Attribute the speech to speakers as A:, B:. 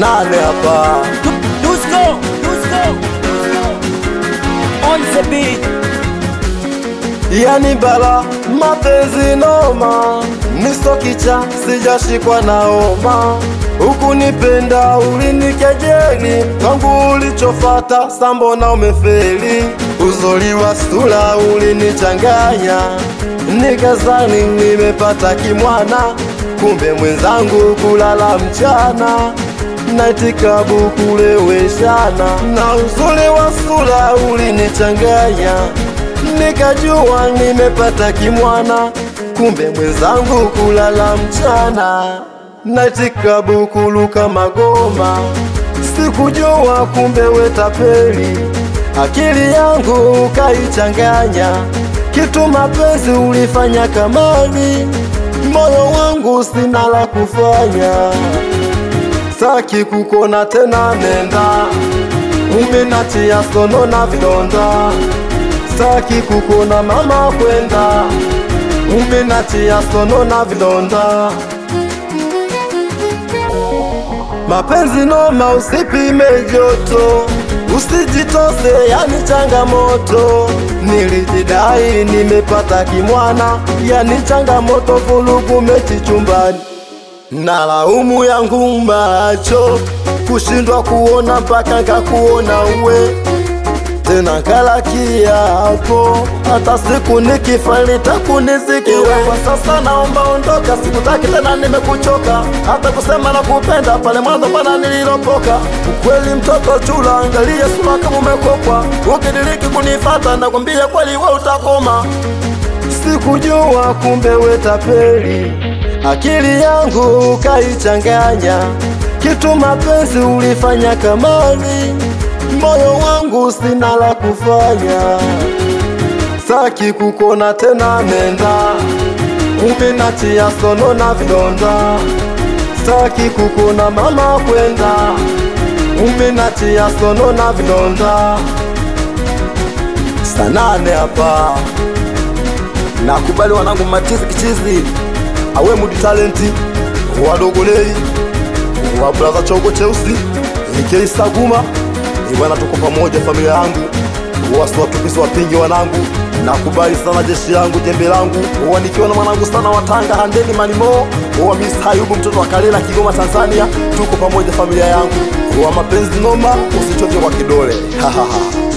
A: nane hapa
B: Dusko, Dusko, on the beat.
A: yani bala mapenzi noma nistokicha sijashikwa na homa huku nipenda ulinikejeli kwangu ulichofata sambona umefeli uzuri wa sura ulinichanganya nikazani nimepata kimwana kumbe mwenzangu kulala mchana naitikabu kuleweshana na uzuri wa sura ulinichanganya nikajua nimepata kimwana kumbe mwenzangu kulala mchana naitikabu kuluka magoma sikujua kumbe wetapeli akili yangu ukaichanganya kitu mapenzi ulifanya kamali moyo wangu sina la kufanya saki kukona tena nenda umenatia sono na vidonda saki kukona mama kwenda umenatia sono na vidonda mapenzi noma usipime joto usijitose yani changamoto nilijidai nimepata kimwana yani changamoto vulugu mechi chumbani na laumu yangu macho kushindwa kuona mpaka nkakuona uwe tena kala kiapo hata siku nikifa nitakunisikiwe kwa sasa naomba ondoka sikutaki tena nimekuchoka hata kusema na kupenda pale mwanzo pana nililopoka ukweli mtoto chula angalia sura kama umekopwa ukidiriki kunifata nakwambia kweli we utakoma sikujua kumbe wetapeli akili yangu ukaichanganya kitu mapenzi ulifanya kamali moyo wangu sina la kufanya saki kukona tena nenda umenatia sono na vidonda saki kukona mama kwenda umenatia sono na vidonda sanane hapa nakubali wanangu matizi kichizi awe mudi talenti wadogolei wa braza chongo cheusi nikeisaguma ibwana tuko pamoja familia yangu wasiwatupizi wapingi wanangu nakubali sana jeshi langu jembe langu wanikiwa na mwanangu sana watanga handeni manimo wa Miss Hayubu mtoto wa Kalela Kigoma Tanzania tuko pamoja familia yangu wa mapenzi noma usichoke kwa kidole